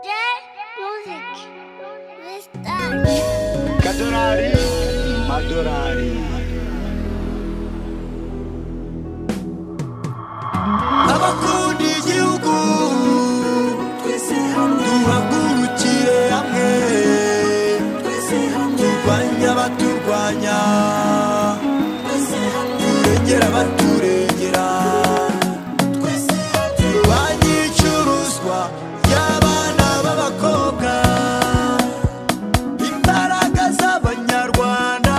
Music with dance. Kadurari, Madurari. abakunda igihugu twese hamwe duhagurukire hamwe twese hamwe turwanye abaturwanya twese hamwe turengera abaturengera twese hamwe turwanye icuruzwa ry'abana b'abakobwa imbaraga z'abanyarwanda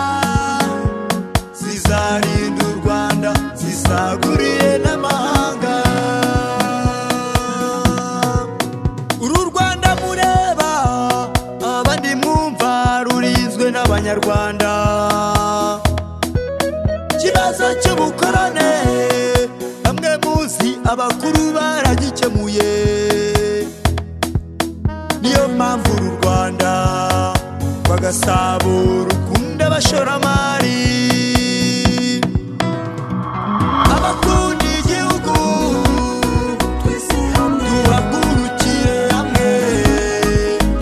zizarinda u rwanda zisaguriye n'amahanga uru rwanda mureba abandi mwumva rurinzwe n'abanyarwanda ikibazo cy'ubukorone bamwe muzi abakuru baragikemuye niyo mpamvu uru rwanda bagasaba rukunda abashoramari abakunda igihugu twese hamwe tubagurukire hamwe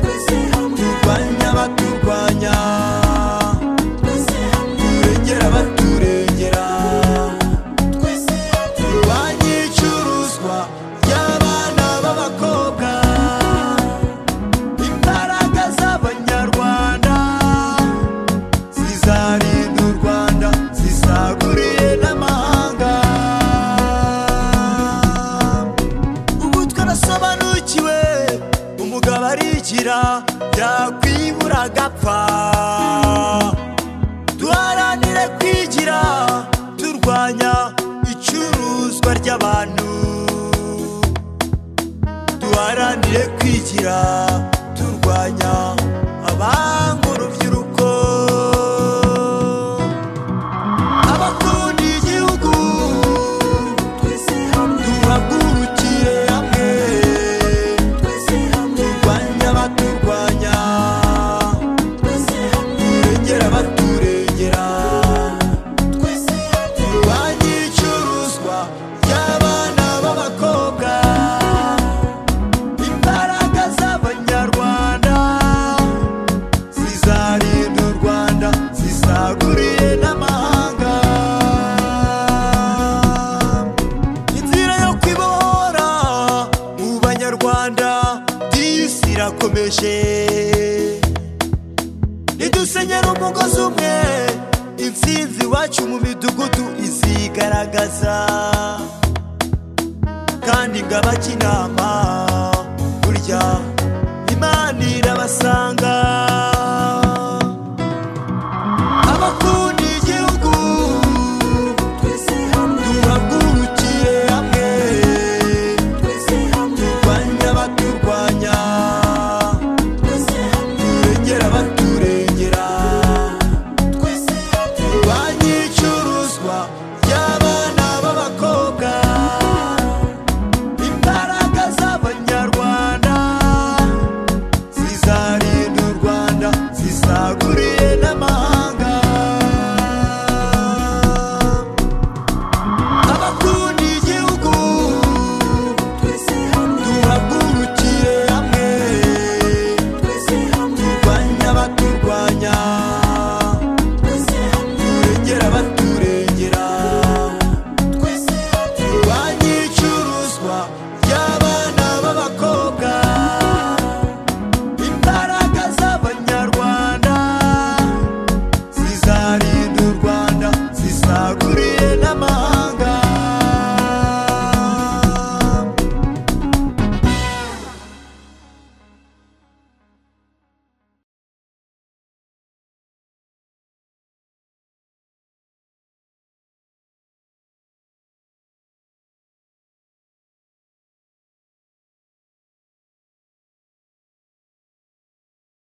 twese hamwe turwanye abaturwanya twese hamwe turengera abaturengera twese hamwe turwanye icuruzwa ry'abana b'abakobwa imbaraga z'abanyarwanda zizarinda u rwanda zisaguriye n'amahanga ubu twarasobanukiwe umugabo arigira yakwibura agapfa duharanire kwigira turwanya icuruzwa ry'abantu duharanire kwigira turwanya abanga urubyiruko abakunda igihugu twese hamwe duhagurukire hamwe twese hamwe turwanya abaturwanya twese hamwe turengera abaturengera twese hamwe turwanye icuruzwa ry'abana b'abakobwa imbaraga z'abanyarwanda zizarinda u rwanda zisaguriye n'amahanga inzira yo kwibohora mu banyarwanda disi irakomeje nidusenyera umugozi umwe intsinzi iwacu mu midugudu izigaragaza kandi ngabaca inama